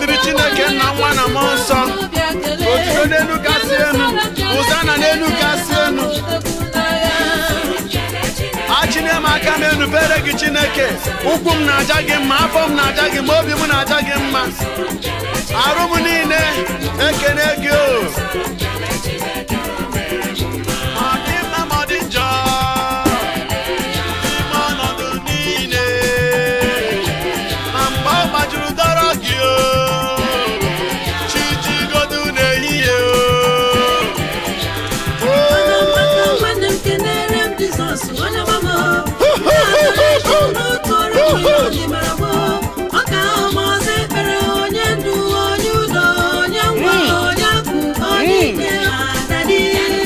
dịrị chineke nna nwa na mmụọ nsọ otuto n'elu kasị enu ụzana n'elu kasị enu achịnye m aka m enubere gị chineke ụkwụ m na-aja gị mma afọ m na-aja gị mma obi m na-aja gị mma arụ m niile ekene gị o Ọ dị mma ma ọ dị njọ n'ime ọnọdụ niile ma mgbe ọ gbajuru dọrọ gị o chi jigodu n'ehihie o nwanne m kenere m Jizọs onye gbamo n'otu ọrụ ihe mara gboo ọ ka ahụ ma ọzọ ekpere onye ndu onye udo onye ngwa onye akụ onye ike adadi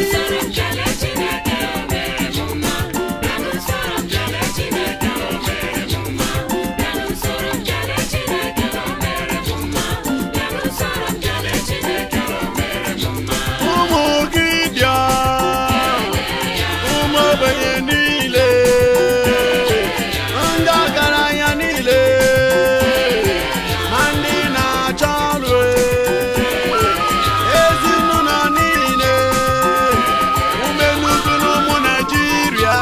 ụmụ gị bịa ụmụ ogbenye niile ndị ọgaranya niile ma ndị na-achọ ọrụ ezinụlọ niile umenugu na ụmụ naijiria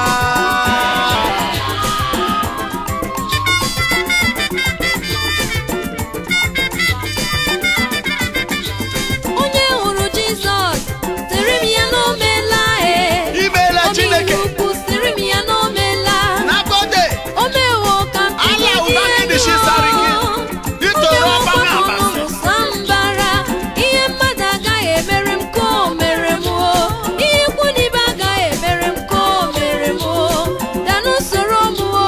onye hụrụ jizọs sịrị m ya na o meela e imeela chineke Omeiwu ukwu sịrị m ya na o meela nakode o mewo ka m Ala tinye ụba dị gị dị shi sariki. elu Itoro o ọba mewo na ka abasi. ọnụ sambara ihe mmadụ agaghị emere m ka o mere m o ihe ikwu na ibe agaghị emere m ka o mere m o danụ soro m o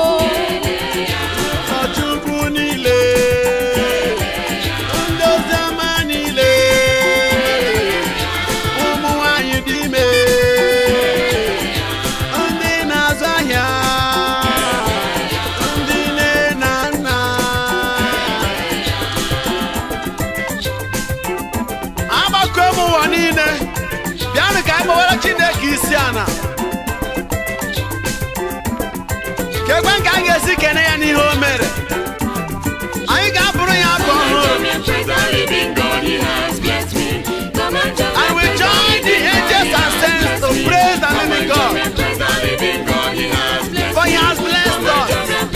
Ọchukwu niile ndị oziọma niile ụmụ nwanyị dị ime ndị na-azụ ahịa ndị nne na nna agbakọ m ụwa niile bịanụ ka anyị gbawara Chineke isi ana kekwe ka a ga-esi kene ya n'ihe o mere anyị ga-abụrụ ya abụ ọhụrụ and we join the angels and saints to praise the living God for he has blessed us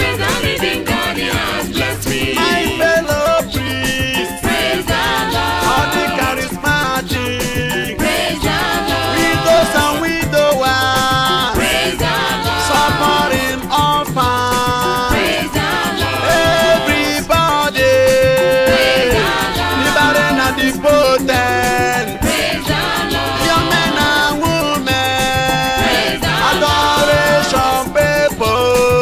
my fellow priests all the charismatic widows and widowers suffering orphans everybody the barren and the potent young men and women adoration people.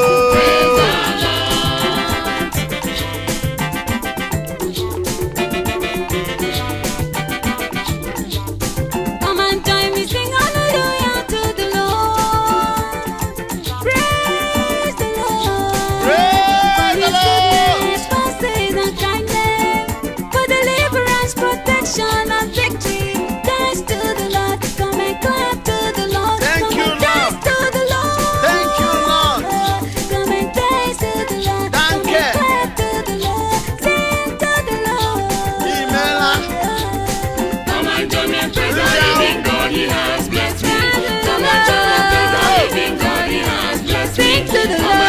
Come and join me, sing hallelujah to the Lord. Praise the Lord. Praise the Lord. His mercies and kindness, for deliverance, protection, and victory. Thanks to the Lord. Come and clap to the Lord. Thank Come you, and dance Lord. to the Lord. Thank you, Lord. Come and dance to the Lord. Thank Come you. and clap to the Lord. Sing to the Lord. Imela. Come and join me and praise the living God, He has blessed me. Come and join me and praise the living God, He has blessed me. Sing to the Come Lord.